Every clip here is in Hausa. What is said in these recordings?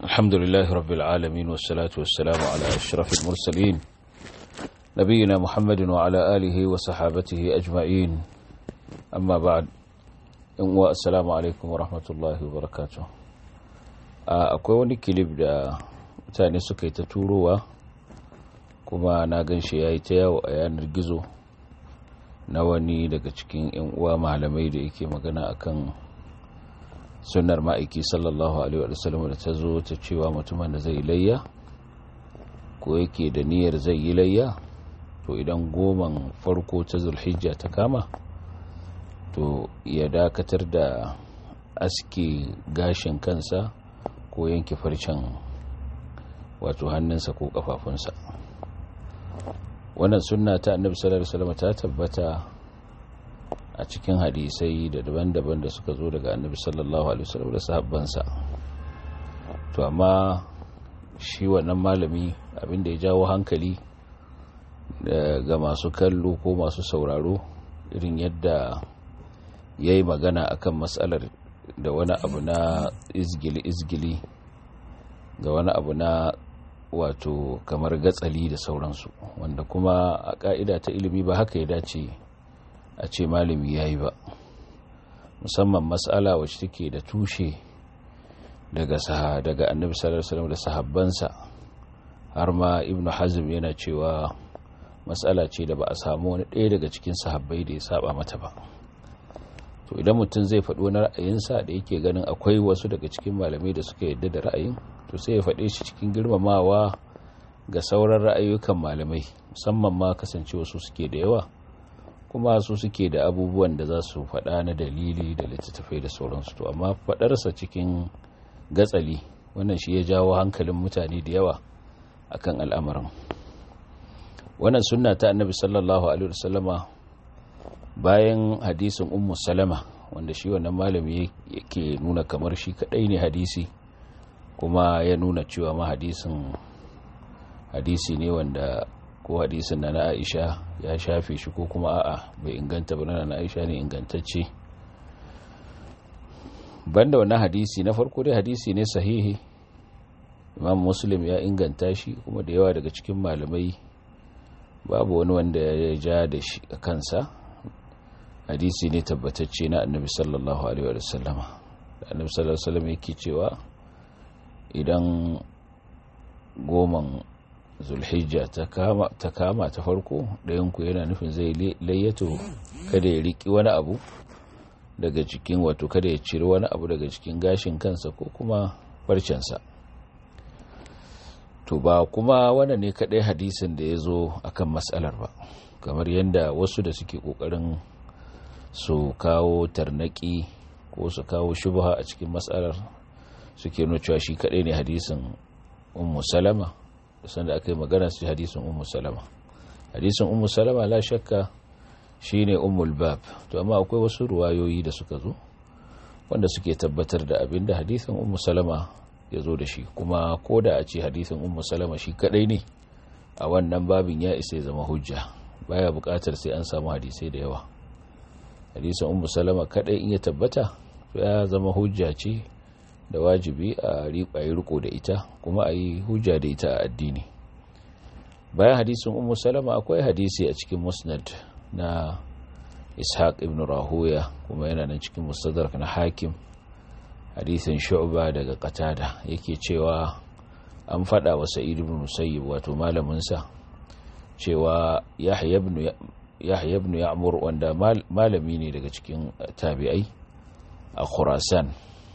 الحمد لله رب العالمين والصلاة والسلام على أشرف المرسلين نبينا محمد وعلى آله وصحابته أجمعين أما بعد السلام عليكم ورحمة الله وبركاته akwai wani kilif da mutane suka yi ta turowa kuma na gan shi ya yi ta yawo a yanar gizo na wani daga cikin 'yan uwa malamai da yake magana akan sunnar ma'aiki sallallahu alaihi wasallam da ta zo ta cewa mutumin da zai layya ko yake da niyyar zai yi layya to idan goman farko ta zulhijja ta kama to ya dakatar da aske gashin kansa ko yanke farcen wato hannunsa ko kafafunsa wannan sunna ta annabi sallallahu alaihi wasallam ta tabbata a cikin hadisai da daban-daban da suka zo daga annabi sallallahu alaihi wasallam da sahabbansa to amma shi wannan malami abinda ya jawo hankali ga masu kallo ko masu sauraro irin yadda ya yi magana akan matsalar da wani abu na izgili-izgili ga wani abu na wato kamar gatsali da sauransu wanda kuma a ka'ida ta ilimi ba haka ya dace a ce malami ya yi ba musamman matsala wacce take da tushe daga daga annabi sallallahu alaihi wasallam da sahabbansa har ma ibnu hazm yana cewa matsala ce da ba a samu wani ɗaya daga cikin sahabbai da ya saba mata ba to idan mutum zai faɗi wani ra'ayinsa da yake ganin akwai wasu daga cikin malamai da suka yadda da ra'ayin to sai ya faɗe shi cikin girmamawa ga sauran ra'ayoyin malamai musamman ma kasancewa su suke da yawa kuma su suke da abubuwan da za su faɗa na dalili da littattafai da sauransu to amma faɗarsa cikin gatsali wannan shi ya jawo hankalin mutane da yawa akan al'amarin wannan sunna ta annabi sallallahu alaihi wasallama bayan hadisin ummu salama wanda shi wannan malami yake nuna kamar shi kadai ne hadisi kuma ya nuna cewa ma hadisin hadisi ne wanda ko hadisin na na aisha ya shafe shi ko kuma a'a bai inganta ba na aisha ne ingantacce banda wannan hadisi na farko dai hadisi ne sahihi imam muslim ya inganta shi kuma da yawa daga cikin malamai babu wani wanda ya ja da shi a kansa hadisi ne tabbatacce na annabi sallallahu alaihi wa sallama da annabi sallallahu alaihi wa sallam yake cewa idan goman zulhijja ta kama ta farko ɗayanku yana nufin zai layyato kada ya riki wani abu daga cikin wato kada ya ciri wani abu daga cikin gashin kansa ko kuma farcensa to ba kuma wanda ne kaɗai hadisin da ya zo akan matsalar ba kamar yadda wasu da suke ƙoƙarin su kawo tarnaki ko su kawo shubha a cikin matsalar suke nuna cewa shi kaɗai ne hadisin ummu salama sanda aka yi magana su hadisin ummu salama hadisin ummu salama la shakka shine ummul bab to amma akwai wasu ruwayoyi da suka zo wanda suke tabbatar da abin da hadisin ummu salama ya zo da shi kuma ko da a ce hadisin ummu salama shi kadai ne a wannan babin ya isa ya zama hujja baya bukatar sai an samu hadisai da yawa hadisin ummu salama kadai in ya tabbata ya zama hujja ce da wajibi a yi riko da ita kuma a yi hujja da ita a addini bayan hadisin ummu salama akwai hadisi a cikin musnad na ishaq ibn rahuya kuma yana nan cikin mustadrak na hakim hadisin shu'ba daga qatada yake cewa an fada wa sa'id ibn musayyib wato malamin sa cewa yahya ibn yahya ibn ya'mur wanda malami ne daga cikin tabi'ai a khurasan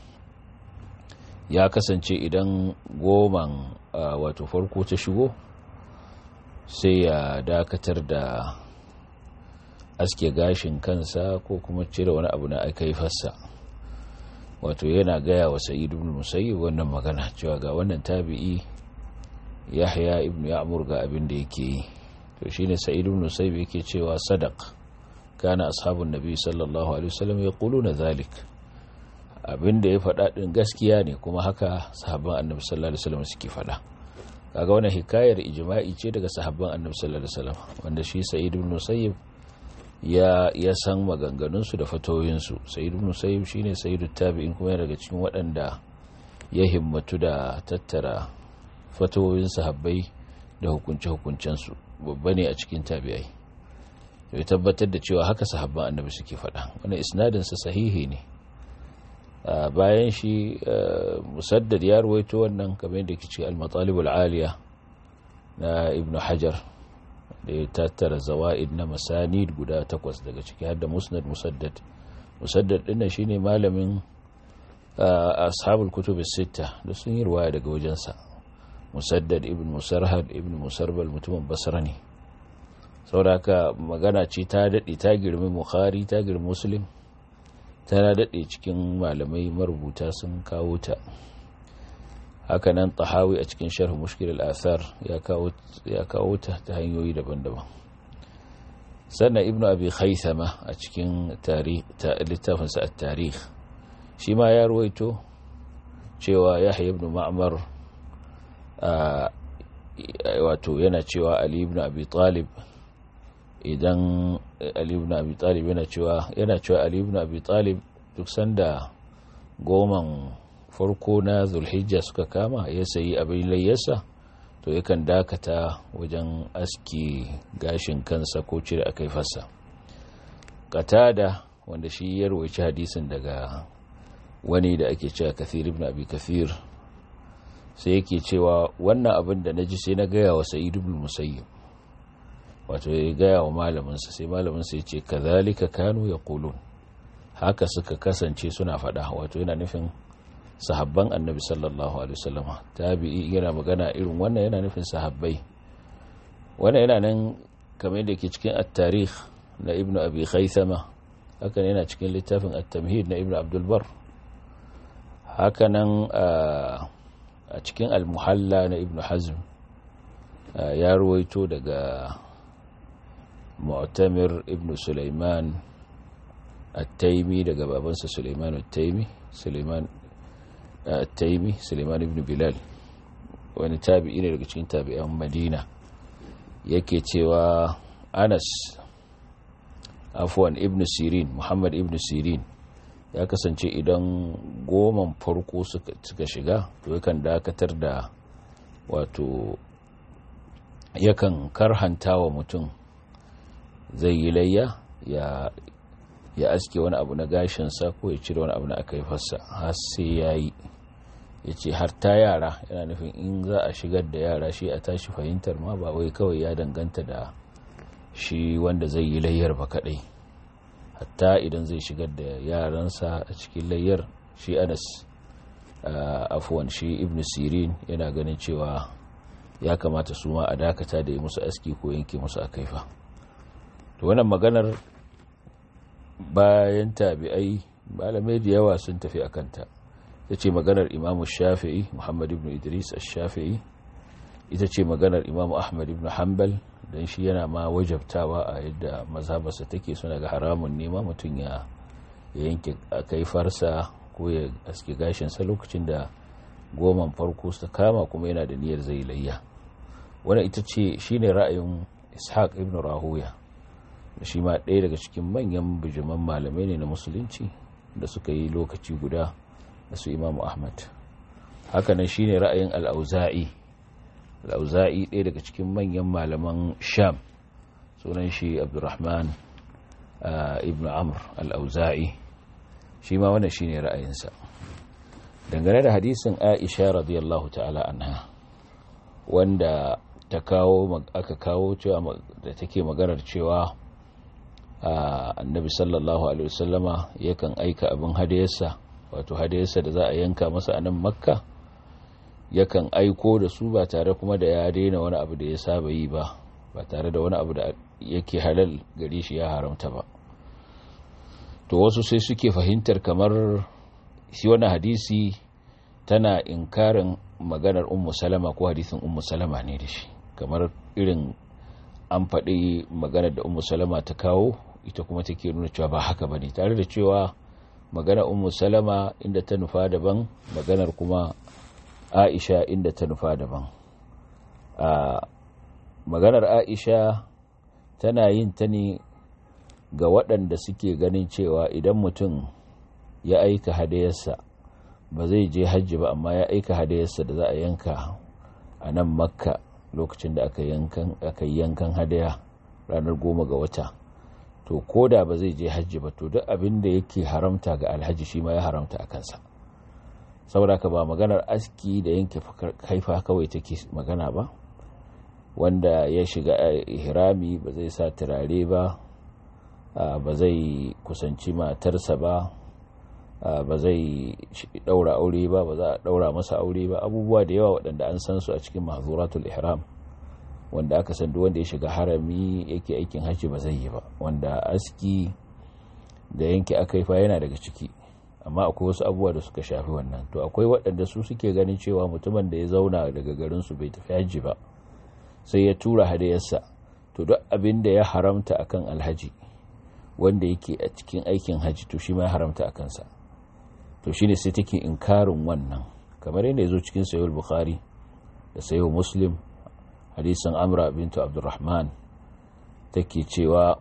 ya kasance idan goman wato farko ta shigo sai ya dakatar da aske gashin kansa ko kuma cire wani abu na fassa wato yana gaya wa sa'idu ibn musayyib wannan magana cewa ga wannan tabi'i yahya ibn ya'mur ga abin da yake yi to shine sa'idu ibn musayyib yake cewa sadaq kana ashabun nabi sallallahu alaihi wasallam yaquluna zalik abin da ya faɗa ɗin gaskiya ne kuma haka sahabban annabi sallallahu alaihi wasallam suke faɗa kaga wannan hikayar ijma'i ce daga sahabban annabi sallallahu alaihi wasallam wanda shi sa'id ibn musayyib ya ya san maganganun su da fatoyin su sa'id ibn musayyib shine sayyidu tabi'in kuma daga cikin waɗanda ya himmatu da tattara fatoyin sahabbai da hukunce-hukuncensu babba ne a cikin tabi'ai ya tabbatar da cewa haka sahabban annabi suke faɗa wani isnadinsa sahihi ne bayan shi musaddad ya ruwaito wannan kamar yadda ke ce al-matalibul aliya na ibnu hajar da ya tattara zawa'id na masanid guda takwas daga ciki har da musnad musaddad musaddad dinnan shine malamin ashabul kutub sita da sun yi ruwaya daga wajensa musaddad ibn musarhad ibn musarbal mutumin basra ne sauraka magana ce ta daɗe ta girmi bukhari ta girmi muslim ta daɗe cikin malamai marubuta sun kawo ta hakanan tahawi a cikin sharh mushkil al-athar ya kawo ta ta hanyoyi daban-daban sannan ibnu abi khaythama a cikin littafinsa at-tarikh shi ma ya ruwaito cewa yahya ibn ma'mar wato yana cewa ali ibn abi talib idan ali ibn abi talib yana cewa yana cewa ali ibn abi talib duk sanda goman farko na zulhijja suka kama ya sayi abin layyarsa to yakan dakata wajen aski gashin kansa ko cire akai fassa katada wanda shi ya rawaici hadisin daga wani da ake cewa kathir ibn abi kathir sai yake cewa wannan abin da na ji sai na gaya wa sa'id ibn musayyib wato ya gaya wa malaminsa sai malaminsa ya ce kazalika kanu ya kulun haka suka kasance suna faɗa wato yana nufin sahabban annabi sallallahu alaihi wasallam tabi'i yana magana irin wannan yana nufin sahabbai wannan yana nan kamar yadda ke cikin at-tarikh na ibnu abi khaythama haka yana cikin littafin at-tamhid na ibnu abdul bar haka nan a cikin al-muhalla na ibnu hazm ya ruwaito daga mu'tamir ibn sulaiman at-taimi daga babansa sulaiman at-taimi sulaiman at-taimi sulaiman ibn bilal wani tabi'i ne daga cikin tabi'an madina yake cewa anas afwan ibn sirin muhammad ibn sirin ya kasance idan goman farko suka shiga to yakan dakatar da wato yakan karhanta wa mutum zai yi layya ya ya aske wani abu na gashinsa ko ya cire wani abu na aka yi fassa har sai ya yi ya ce har ta yara yana nufin in za a shigar da yara shi a tashi fahimtar ma ba wai kawai ya danganta da shi wanda zai yi layyar ba kadai hatta idan zai shigar da yaransa a cikin layyar shi anas afuwan shi ibn sirin yana ganin cewa ya kamata su ma a dakata da yi musu aski ko yanke musu a kaifa to wannan maganar bayan tabi'ai malamai da yawa sun tafi a kanta ita ce maganar imamu shafi'i muhammad ibn idris shafi'i ita ce maganar imamu ahmad ibn hanbal don shi yana ma wajabtawa a yadda mazhabarsa take suna ga haramun nema mutum ya yanke kaifarsa ko ya aske gashinsa lokacin da goman farko su kama kuma yana da niyyar zai layya wannan ita ce shine ra'ayin ishaq ibn rahuya da shi ma ɗaya daga cikin manyan bijiman malamai ne na musulunci da suka yi lokaci guda da su imamu ahmad hakanan shi ne ra'ayin al'auza'i al'auza'i ɗaya daga cikin manyan malaman sham sunan shi abdurrahman ibn amr al'auza'i shi ma wannan shi ne ra'ayinsa dangane da hadisin aisha radiyallahu ta'ala anha wanda ta kawo aka kawo cewa da take maganar cewa annabi sallallahu alaihi wasallama yakan aika abin hadayarsa wato hadayarsa da za a yanka masa a nan makka yakan aiko da su ba tare kuma da ya daina wani abu da ya saba yi ba ba tare da wani abu da yake halal gare shi ya haramta ba to wasu sai suke fahimtar kamar shi wani hadisi tana inkarin maganar ummu salama ko hadisin ummu salama ne da shi kamar irin an faɗi maganar da ummu salama ta kawo ita kuma take nuna cewa ba haka bane tare da cewa maganar ummu salama inda ta nufa daban maganar kuma aisha inda ta nufa daban a maganar aisha tana yin ta ne ga waɗanda suke ganin cewa idan mutum ya aika hadayarsa ba zai je hajji ba amma ya aika hadayarsa da za a yanka a nan makka lokacin da aka yi yankan hadaya ranar goma ga wata to ko da ba zai je hajji ba to duk abin da yake haramta ga alhaji shi ma ya haramta a kansa saboda ka ba maganar aski da yanke kaifa kawai take magana ba wanda ya shiga ihrami ba zai sa turare ba ba zai kusanci matarsa ba ba zai daura aure ba ba za a daura masa aure ba abubuwa da yawa waɗanda an san su a cikin mahzuratul ihram wanda aka san wanda ya shiga harami yake aikin hajji ba zai yi ba wanda aski da yanke akaifa yana daga ciki amma akwai wasu abubuwa da suka shafi wannan to akwai waɗanda su suke ganin cewa mutumin da ya zauna daga garinsu bai tafi hajji ba sai ya tura hadayarsa to duk abin da ya haramta akan alhaji wanda yake a cikin aikin hajji to shi ma ya haramta a kansa to shine sai take inkarin wannan kamar yadda ya zo cikin sayo bukhari da sayo muslim hadisan amra bintu abdurrahman take cewa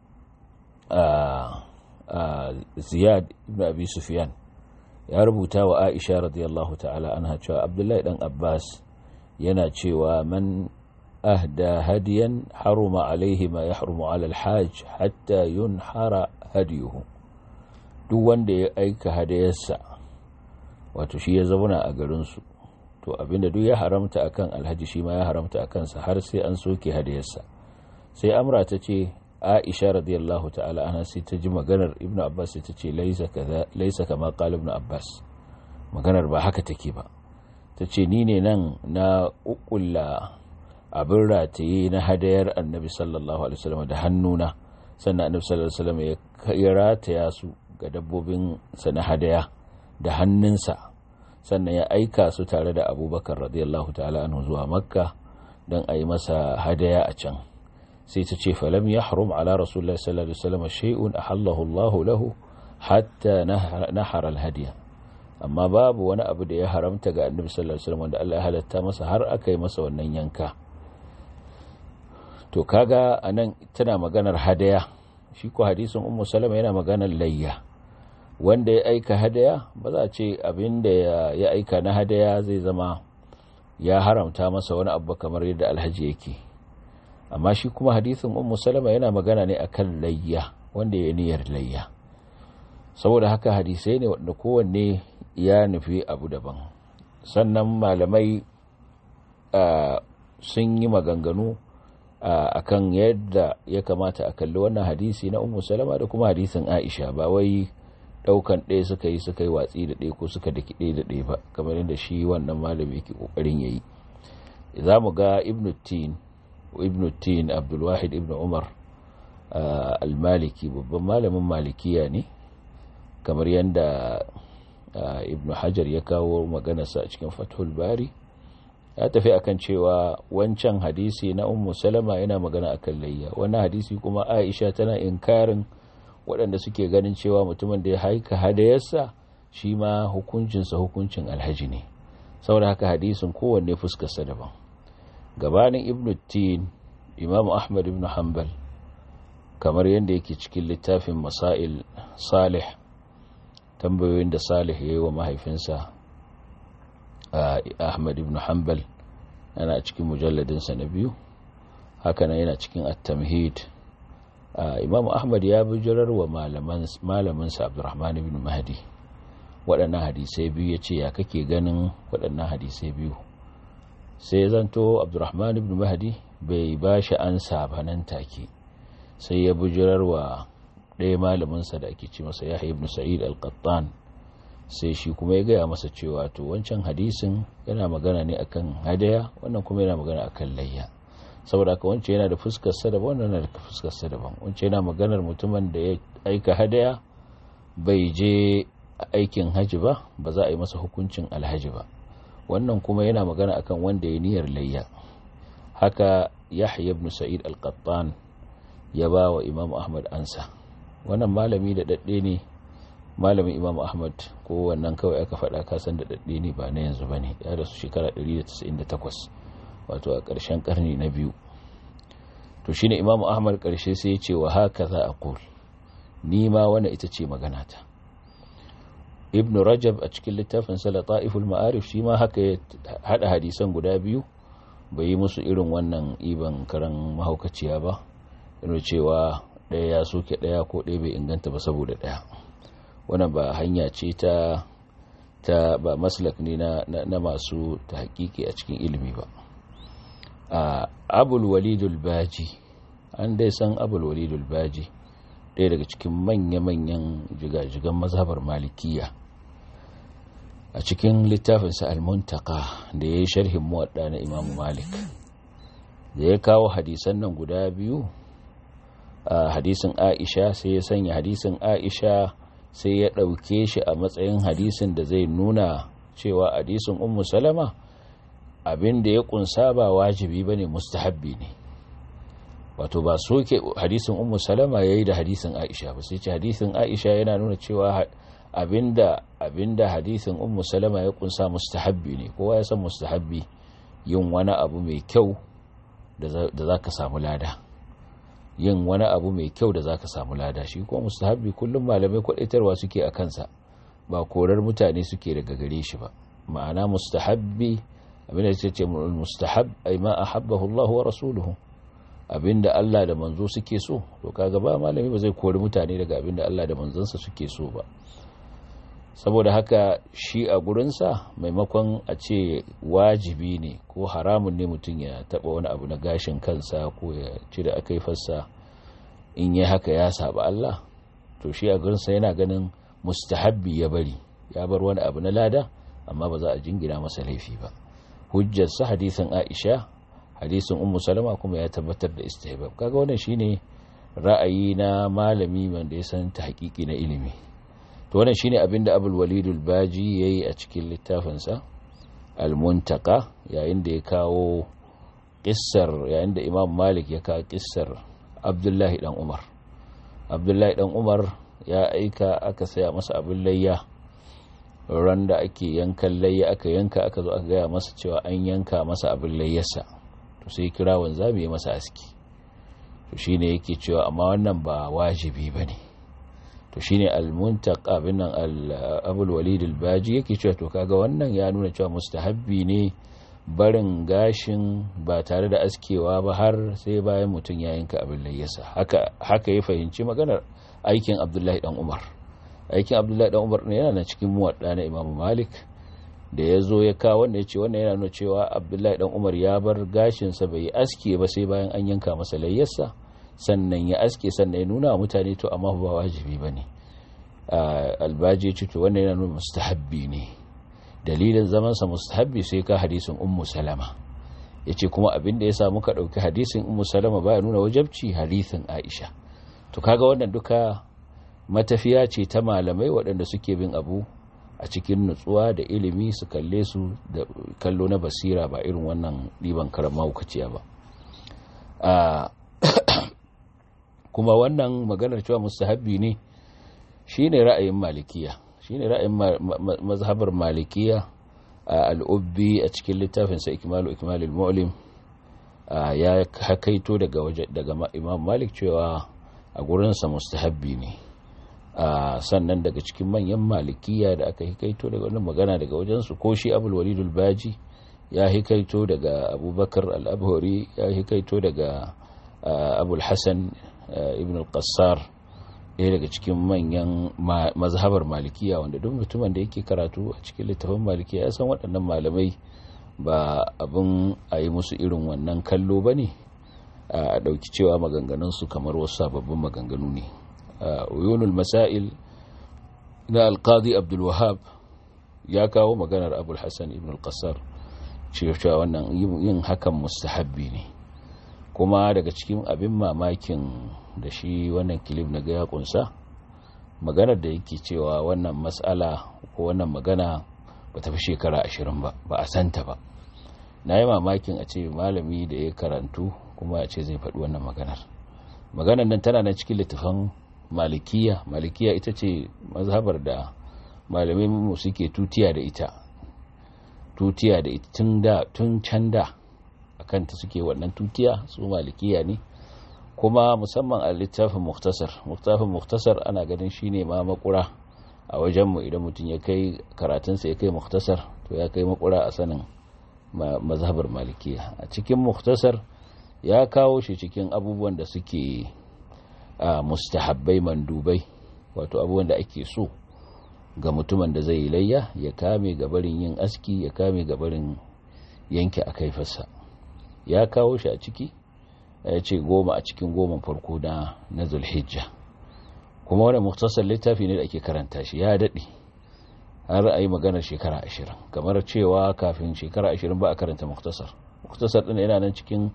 ziyad ibn abi sufyan ya rubuta wa aisha radiyallahu ta'ala anha cewa abdullahi dan abbas yana cewa man ahda hadiyan haruma alaihi ma yahrumu ala alhajj hatta yunhara hadiyuhu duk wanda ya aika hadayarsa wato shi ya zauna a garinsu to abinda duk ya haramta akan alhaji shi ma ya haramta akan sa har sai an soke hadayarsa sai amra ta ce aisha radiyallahu ta'ala ana sai ta ji maganar ibnu abbas sai ta ce laisa kaza laisa kama qala ibnu abbas maganar ba haka take ba ta ce ni ne nan na ukkulla abin rataye na hadayar annabi sallallahu alaihi wasallam da hannuna sannan annabi sallallahu alaihi wasallam ya rataya su ga dabbobin sa na hadaya da hannunsa sannan ya aika su tare da abubakar radiyallahu ta'ala anhu zuwa makka don a yi masa hadaya a can sai ta ce falam ya harum ala rasulullah sallallahu alaihi wasallam shay'un ahallahu Allahu lahu hatta nahara alhadiya amma babu wani abu da ya haramta ga annabi sallallahu alaihi wasallam wanda Allah ya halatta masa har aka yi masa wannan yanka to kaga anan tana maganar hadaya shi ko hadisin ummu salama yana maganar layya wanda ya aika hadaya ba za a ce abin da ya aika na hadaya zai zama ya haramta masa wani abu kamar yadda alhaji yake amma shi kuma hadisin ummu salama yana magana ne akan layya wanda ya niyyar layya saboda haka hadisai ne wanda kowanne ya nufi abu daban sannan malamai sun yi maganganu akan yadda ya kamata a kalli wannan hadisi na ummu salama da kuma hadisin aisha ba wai daukan ɗaya suka yi suka yi watsi da ɗaya ko suka daki ɗaya da ɗaya ba kamar yadda shi wannan malami yake kokarin yayi za mu ga ibnu tin ibnu tin abdulwahid ibnu umar al-maliki babban malamin malikiya ne kamar yadda ibnu hajar ya kawo maganarsa a cikin fathul bari ya tafi akan cewa wancan hadisi na ummu salama yana magana akan layya wannan hadisi kuma aisha tana inkarin waɗanda suke ganin cewa mutumin da ya haika hadayarsa shi ma hukuncinsa hukuncin alhaji ne saboda haka hadisin kowanne fuskarsa daban gabanin ibn tin imam ahmad ibn hanbal kamar yadda yake cikin littafin masail salih tambayoyin da salih ya yi wa mahaifinsa ahmad ibn hanbal yana cikin mujalladinsa na biyu hakanan yana cikin at-tamhid imam ahmad ya bijirar wa malaminsa abdurrahman ibn mahdi waɗannan hadisai biyu ya ce ya kake ganin waɗannan hadisai biyu sai zanto abdurrahman ibn mahdi bai ba shi ansa ba nan take sai ya bijirar wa ɗaya malaminsa da ake ce masa yahya ibn sa'id al-qattan sai shi kuma ya gaya masa cewa to wancan hadisin yana magana ne akan hadaya wannan kuma yana magana akan layya saboda haka wancan yana da fuskar sa daban wannan yana da fuskar sa daban wancan yana maganar mutumin da ya aika hadaya bai je aikin haji ba ba za a yi masa hukuncin alhaji ba wannan kuma yana magana akan wanda ya niyyar layya haka yahya ibn sa'id al-qattan ya ba wa imam ahmad ansa wannan malami da dadde ne malamin imam ahmad ko wannan kawai aka faɗa kasan da dadde ne ba na yanzu ba ne ya rasu shekara 198 wato a ƙarshen ƙarni na biyu to shi ne imamu ahmad ƙarshe sai ya ce wa haka za a ƙul ni ma wani ita ce maganata ibn rajab a cikin littafin sa lata'iful ma'arif shi ma haka ya hada hadisan guda biyu bai yi musu irin wannan iban karan mahaukaciya ba yana cewa ɗaya ya soke ɗaya ko ɗaya bai inganta ba saboda ɗaya wannan ba hanya ce ta ta ba maslak ne na, na, masu ta hakiki a cikin ilimi ba a abul walidul baji an dai san abul walidul baji ɗaya daga cikin manya-manyan jigajigan mazhabar malikiya a cikin littafinsa al-muntaka da ya yi sharhin muwadda na imamu malik da ya kawo hadisan nan guda biyu a hadisin aisha sai ya sanya hadisin aisha sai ya ɗauke shi a matsayin hadisin da zai nuna cewa hadisin ummu salama abin da ya kunsa ba wajibi ba ne mustahabbi ne wato ba soke hadisin ummu salama ya yi da hadisin aisha ba sai ce hadisin aisha yana nuna cewa abinda abinda hadisin ummu salama ya kunsa mustahabbi ne kowa ya san mustahabbi yin wani abu mai kyau da za ka samu lada yin wani abu mai kyau da za ka samu lada shi kuma mustahabbi kullum malamai kwadaitarwa suke a kansa ba korar mutane suke daga gare shi ba ma'ana mustahabbi abinda ya ce mustahab ai ma ahabbahu Allah wa rasuluhu abinda Allah da manzo suke so to kaga ba malami ba zai kori mutane daga abinda Allah da manzansa suke so ba saboda haka shi a gurinsa maimakon a ce wajibi ne ko haramun ne mutum ya taba wani abu na gashin kansa ko ya cire akai fassa in yi haka ya saba Allah to shi a gurinsa yana ganin mustahabbi ya bari ya bar wani abu na lada amma ba za a jingina masa laifi ba hujjarsa hadisin Aisha hadisin Ummu Salama kuma ya tabbatar da istihbab kaga wannan shine ra'ayi na malami wanda ya san ta hakiki na ilimi to wannan shine abinda Abul Walid al-Baji yayi a cikin littafinsa Al-Muntaka yayin da ya kawo kissar yayin da Imam Malik ya kawo kissar Abdullahi dan Umar Abdullahi dan Umar ya aika aka saya masa abin layya ran da ake yankan layya aka yanka aka zo aka gaya masa cewa an yanka masa abin layyarsa to sai kira wanzami ya masa aski to shine yake cewa amma wannan ba wajibi bane to shine al-muntaqa bin nan al-abul walid al-baji yake cewa to kaga wannan ya nuna cewa mustahabbi ne barin gashin ba tare da askewa ba har sai bayan mutum ya yanka abin layyarsa haka haka ya fahimci maganar aikin abdullahi dan umar aikin abdullahi dan umar ne yana cikin muwadda na imamu malik da ya zo ya kawo wanda ya ce wannan yana nuna cewa abdullahi dan umar ya bar gashinsa bai aske ba sai bayan an yanka masa layyarsa sannan ya aske sannan ya nuna wa mutane to amma ba wajibi ba ne albaji ce to wannan yana nuna mustahabbi ne dalilin zamansa mustahabbi sai ka hadisin ummu salama ya ce kuma abin da ya samu ka ɗauki hadisin ummu salama baya nuna wajabci hadisin aisha to kaga wannan duka matafiya ce ta malamai waɗanda suke bin abu a cikin nutsuwa da ilimi su kalle su da kallo na basira ba irin wannan ɗiban karama hukaciya ba kuma wannan maganar cewa mustahabbi ne shine ra'ayin malikiya shine ra'ayin mazhabar malikiya a al'ubbi a cikin littafinsa ikmalu ikmalul mu'lim ya hakaito daga daga imam malik cewa a gurinsa mustahabbi ne Uh, sannan daga cikin manyan malikiya da aka hikaito daga wannan magana daga wajensu ko shi abul walidul baji ya hikaito daga abubakar al-abhari ya hikaito daga uh, abul hassan uh, ibn al-qassar ɗaya daga cikin manyan ma mazhabar malikiya wanda duk mutumin da yake karatu a cikin littafin malikiya ya san waɗannan malamai ba abin a yi musu irin wannan kallo ba ne a ɗauki cewa maganganunsu kamar wasu sababbin maganganu ne uyunul masail na alqadi abdul wahab ya kawo maganar abul hassan ibn al-qassar cewa wannan yin hakan mustahabbi ne kuma daga cikin abin mamakin da shi wannan kilif na ga ya kunsa maganar da yake cewa wannan mas'ala ko wannan magana ba ta fi shekara ashirin ba ba a santa ba na yi mamakin a ce malami da ya karantu kuma a ce zai faɗi wannan maganar maganar nan tana na cikin littafin malikiya malikiya ita ce mazhabar da malamai mu suke tutiya da ita tutiya da ita tun da tun can da akan ta suke wannan tutiya su malikiya ne kuma musamman a littafin muktasar littafin muktasar ana ganin shine ma makura a wajenmu idan mutum ya kai karatunsa ya kai muktasar to ya kai makura a sanin mazhabar malikiya a cikin muktasar ya kawo shi cikin abubuwan da suke mustahabbai mandubai wato abubuwan da ake so ga mutumin da zai yi layya ya kame gabarin yin aski ya kame gabarin yanke a kaifarsa ya kawo shi a ciki ya ce goma a cikin goma farko na na zulhijja kuma wani muktasar littafi ne da ake karanta shi ya daɗe har a yi maganar shekara ashirin kamar cewa kafin shekara ashirin ba a karanta muktasar muktasar ɗin yana nan cikin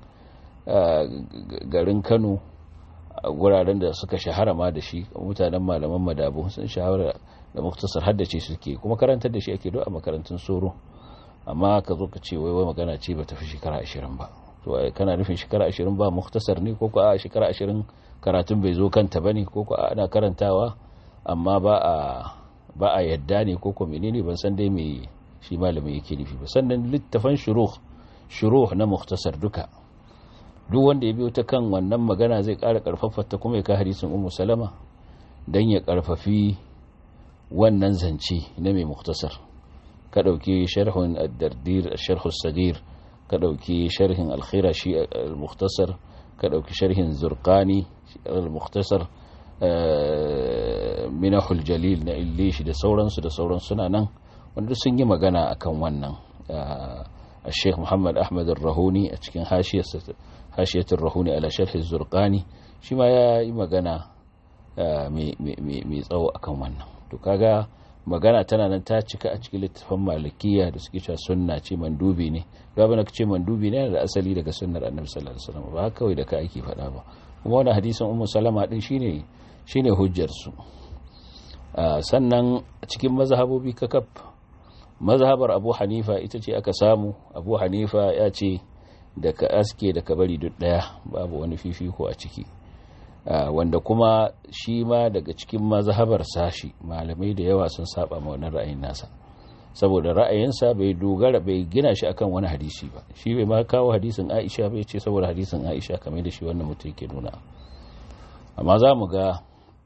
garin kano a guraren da suka shahara ma da shi mutanen malaman madabu sun shahara da muktasar haddace suke kuma karantar da shi ake do a makarantun soro amma ka zo ka ce wai wai magana ce ba tafi shekara ashirin ba to kana nufin shekara ashirin ba muktasar ne ko ko a shekara ashirin karatun bai zo kanta ba ne ko ko ana karantawa amma ba a ba a yadda ne ko ko menene ban san dai me shi malamin yake nufi ba sannan littafan shuruh shuruh na muktasar duka duk wanda ya biyo ta kan wannan magana zai ƙara ƙarfafa ta kuma ya ka hadisin ummu salama dan ya ƙarfafi wannan zance na mai muktasar ka ɗauki sharhun ad-dardir sharh sagir ka ɗauki sharhin al shi al-muktasar ka ɗauki sharhin zurqani al-muktasar minahul jalil na illishi da sauransu da sauran suna nan wanda sun yi magana akan wannan الشيخ محمد أحمد الرهوني أتكين حاشية حاشية الرهوني على شرح الزرقاني شما يا magana mai tsawo akan wannan to kaga magana tana nan ta cika a cikin littafin malikiya da suke cewa sunna ce mandubi ne ga bana ce mandubi ne da asali daga sunnar annabi sallallahu alaihi wasallam ba kawai da ka ake faɗa ba kuma wannan hadisin ummu salama din shine shine hujjar su sannan cikin mazhabobi kakaf mazhabar abu hanifa ita ce aka samu abu hanifa ya ce da ka aske da ka bari duk daya babu wani fifiko a ciki wanda kuma shi ma daga cikin mazhabar sashi malamai da yawa sun saba ma wannan ra'ayin nasa saboda ra'ayinsa bai dogara bai gina shi akan wani hadisi ba shi bai ma kawo hadisin aisha bai ce saboda hadisin aisha kamar da shi wannan mutum yake nuna amma za mu ga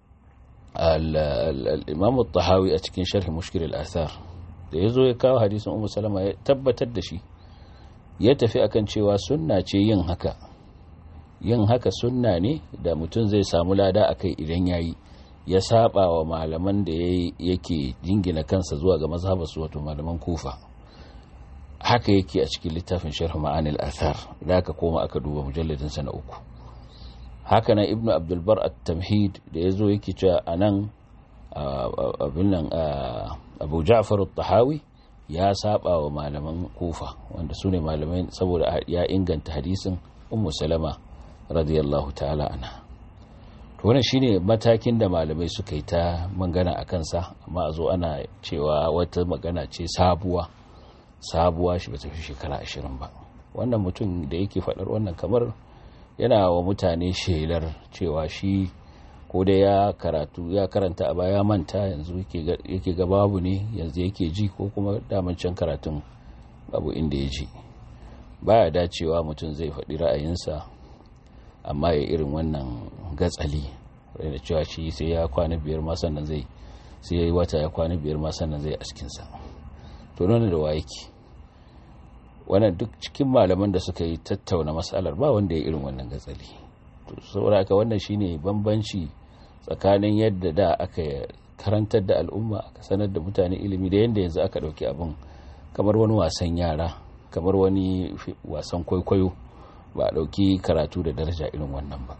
al-imam tahawi a cikin sharhi mushkil al-athar da ya zo ya kawo hadisin umu salama ya tabbatar da shi ya tafi akan cewa sunna ce yin haka yin haka sunna ne da mutum zai samu lada a kai idan ya yi ya saba wa malaman da yake jingina kansa zuwa ga mazhabarsu wato malaman kufa haka yake a cikin littafin sharh ma'anil athar da aka koma aka duba mujalladin sa na uku haka nan ibnu abdulbar at-tamhid da yazo yake cewa anan abin nan abu ja'far al-tahawi ya saba wa malaman kufa wanda su ne malamai saboda ya inganta hadisin ummu salama radiyallahu ta'ala anha to wannan shine matakin da malamai suka yi ta magana a kansa amma a zo ana cewa wata magana ce sabuwa sabuwa shi ba ta fi shekara ashirin ba wannan mutum da yake faɗar wannan kamar yana wa mutane shelar cewa shi ko da ya karatu ya karanta a baya manta yanzu yake ga babu ne yanzu yake ji ko kuma daman can karatun babu inda ya ji baya dacewa mutum zai faɗi ra'ayinsa amma ya irin wannan gatsali da cewa shi sai ya kwana biyar ma sannan zai sai ya yi wata ya kwana biyar ma sannan zai askinsa to nuna da wayeki wannan duk cikin malaman da suka yi tattauna matsalar ba wanda ya irin wannan gatsali to saboda haka wannan shine bambanci tsakanin yadda da aka karantar da al'umma aka sanar da mutane ilimi da yadda yanzu aka dauki abin kamar wani wasan yara kamar wani wasan kwaikwayo ba a dauki karatu da daraja irin wannan ba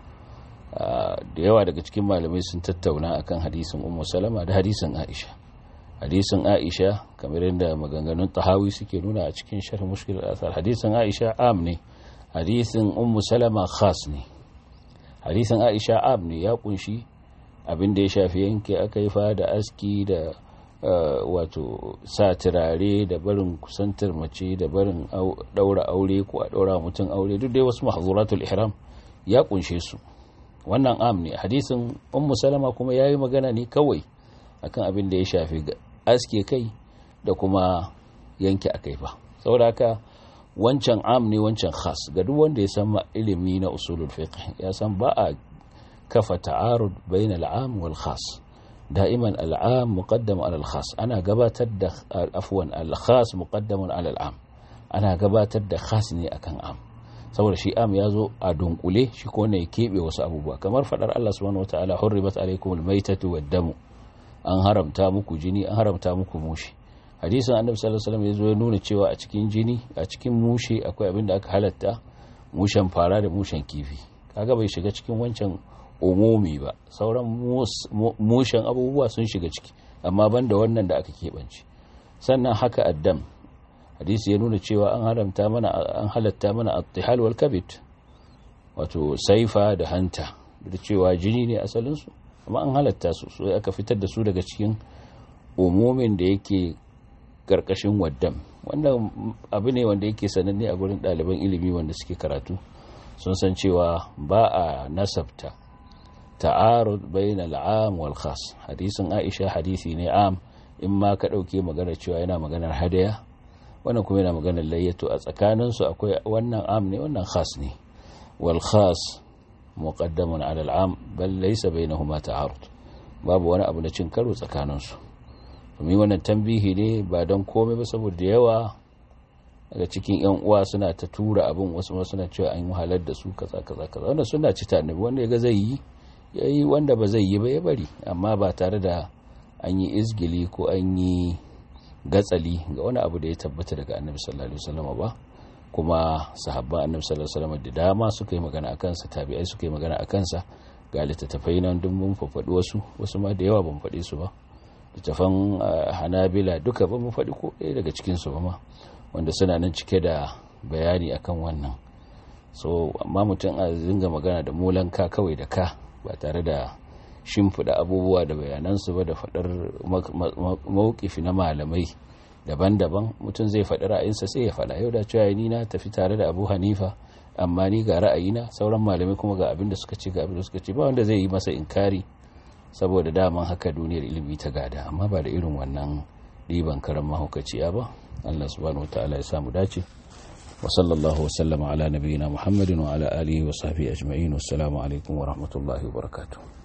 da yawa daga cikin malamai sun tattauna akan hadisin ummu salama da hadisin aisha hadisin aisha kamar yadda maganganun tahawi suke nuna a cikin sharh mushkil al-athar hadisin aisha am ne hadisin ummu salama khas ne hadisin aisha am ne ya kunshi abin da ya shafi yanke aka yi da aski da wato sa turare da barin kusantar mace da barin daura aure ko a daura mutum aure duk dai wasu mahzuratul ihram ya kunshe su wannan am ne hadisin ummu salama kuma yayi magana ne kawai akan abin da ya shafi aske kai da kuma yanke akai fa saboda haka wancan am ne wancan khas ga duk wanda ya san ilimi na usulul fiqh ya san ba a kafa ta'arud bainal am wal khas da'iman al'am muqaddam ala al-khas ana gabatar da afwan al-khas muqaddamun ala al-am ana gabatar da khas ne akan am saboda shi am ya zo a dunkule shi ko ne ya keɓe wasu abubuwa kamar faɗar Allah subhanahu wataala hurribat alaykumul maytatu wad-damu an haramta muku jini an haramta muku mushi hadisin annabi sallallahu alaihi wasallam ya zo ya nuna cewa a cikin jini a cikin mushe akwai abin da aka halatta mushen fara da mushen kifi kaga bai shiga cikin wancan umumi ba sauran mushen abubuwa sun shiga ciki amma banda wannan da aka keɓance sannan haka addam hadisi ya nuna cewa an haramta mana an halatta mana at-tihal wal kabid wato saifa da hanta da cewa jini ne asalin su amma an halatta su so aka fitar da su daga cikin umumin da yake karkashin waddam wannan abu ne wanda yake sananne a gurin ɗaliban ilimi wanda suke karatu sun san cewa ba a nasabta ta'arud bainal am wal khas hadisin Aisha hadisi ne am in ma ka dauke magana cewa yana maganar hadaya wannan kuma yana maganar layyato a tsakanin su akwai wannan am ne wannan khas ne wal khas muqaddamun ala al am bal laysa bainahuma ta'arud babu wani abu na cin karo tsakanin su domin wannan tambihi ne ba don komai ba saboda yawa daga cikin yan uwa suna ta tura abin wasu ma suna cewa an wahalar da su kaza kaza kaza wanda suna ci ta annabi wanda yaga zai yi yayi wanda ba zai yi ba ya bari amma ba tare da an yi izgili ko an yi gatsali ga wani abu da ya tabbata daga annabi sallallahu alaihi wasallam ba kuma sahabban annabi sallallahu alaihi wasallam da dama suka yi magana akan sa tabi'ai suka yi magana akan sa ga littattafai nan duk mun faɗi wasu wasu ma da yawa ban faɗe su ba littattafan hanabila duka ba mu faɗi ko ɗaya daga cikin su ba ma wanda suna nan cike da bayani akan wannan so amma mutum a zinga magana da molanka kawai da ka ba tare da shimfiɗa abubuwa da bayanansu ba da faɗar mawukifi na malamai daban-daban mutum zai faɗi ra'ayinsa sai ya faɗa yau da cewa ni na tafi tare da abu hanifa amma ni ga ra'ayina sauran malamai kuma ga abin da suka ce ga abin da suka ce ba wanda zai yi masa inkari saboda daman haka duniyar ilimi ta gada amma ba da irin wannan ɗiban karan mahaukaciya ba Allah subhanahu wataala ya samu dace wa sallallahu wa sallama ala nabiyyina Muhammadin wa ala alihi wa sahbihi ajma'in wassalamu alaikum wa rahmatullahi wa barakatuh